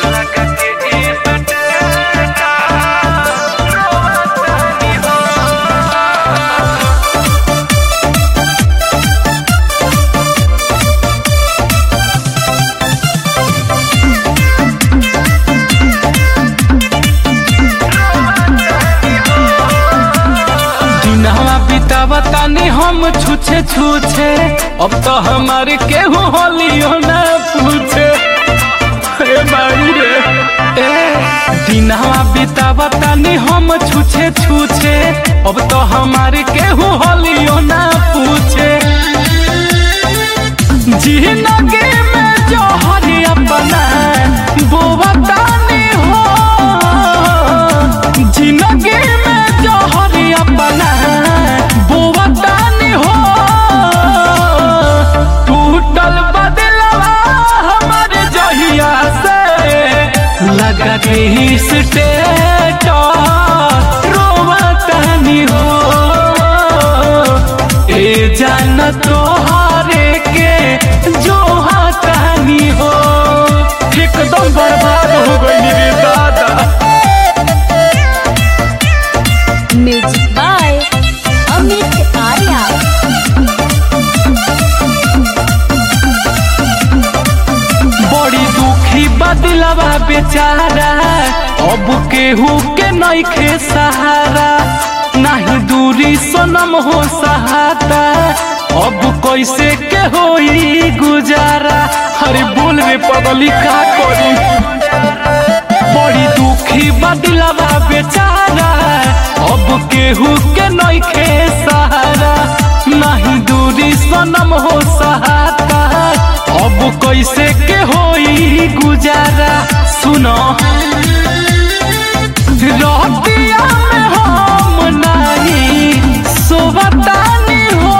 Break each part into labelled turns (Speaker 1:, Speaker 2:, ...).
Speaker 1: दिनवा बितावतानी हम छूछे छूछे अब तो हमारे केहू होलियो ना पूछे ए बाई रे ए दिनवा बितावतानी हम छूछे छूछे अब तो हमारे केहू होलियो ना पूछे जिंदगी में जो हरी अपना बोवतानी हो जिंदगी में जो हरी अपना बोवतानी हो टूटल बदलवा हमारे जहिया से लगा के स्टेट रोवतानी हो ए जान तोहारे के जो हाथानी हो एकदम बर्बाद हो गई रे दादा
Speaker 2: म्यूजिक बाय अमित आर्या
Speaker 1: बड़ी दुखी बदलवा बेचारा अब केहू के नइखे सहारा नाही दूरी सनम हो सहाता अब कैसे के होई गुजारा अरे बोल रे पगली का करी बड़ी दुखी बदलवा बेचारा अब केहू के नइखे सहारा नहीं दूरी सनम हो सहाता अब कैसे के होई गुजारा सुनो रतिया में हम नहीं सोवतानी हो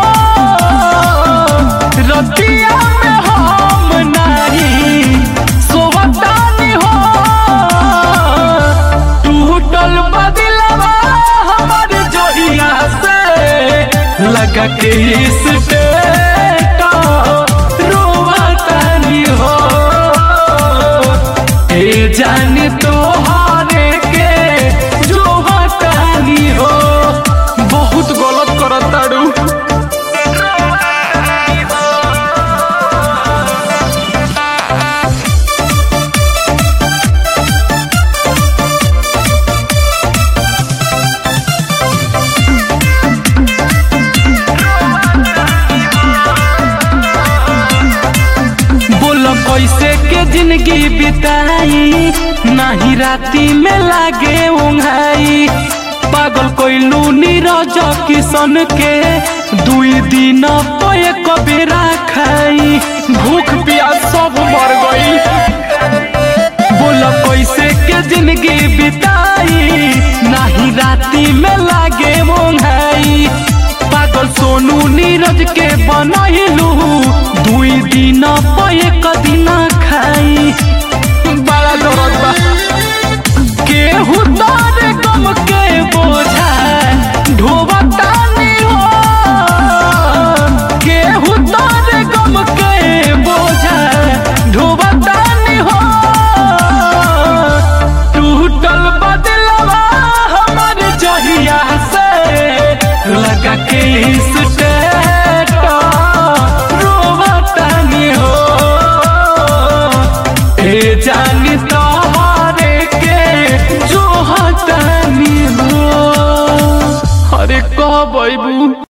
Speaker 1: रतिया में हम नहीं सोवतानी हो टूटल बदलवा हमार जोहिया से लगा के इस रोवतानी हो ए जान तोहारे के जो हटानी हो बहुत गलत करताड़ू बोल कैसे के जिंदगी बिताई नाही राती में लागे उंघाई पागल कोइलू नीरज किशन के दुई दिन पे कबेरा खाई भूख प्यास सब मर गई बोल कैसे के जिंदगी बिताई नाही राती में लागे मोंघाई पागल सोनू नीरज के बनैलू दुई दिन पे एक दिन खाई बड़ा दर्द बा केहू तारे गम के बोझा ढोबतानी हो केहू तारे गम के बोझा ढोबतानी हो टूटल बदलवा हमार जहिया से लगा के स्टेट रोवतानी हो ए जानी तोहरे के जो हतानी हो अरे कब अबू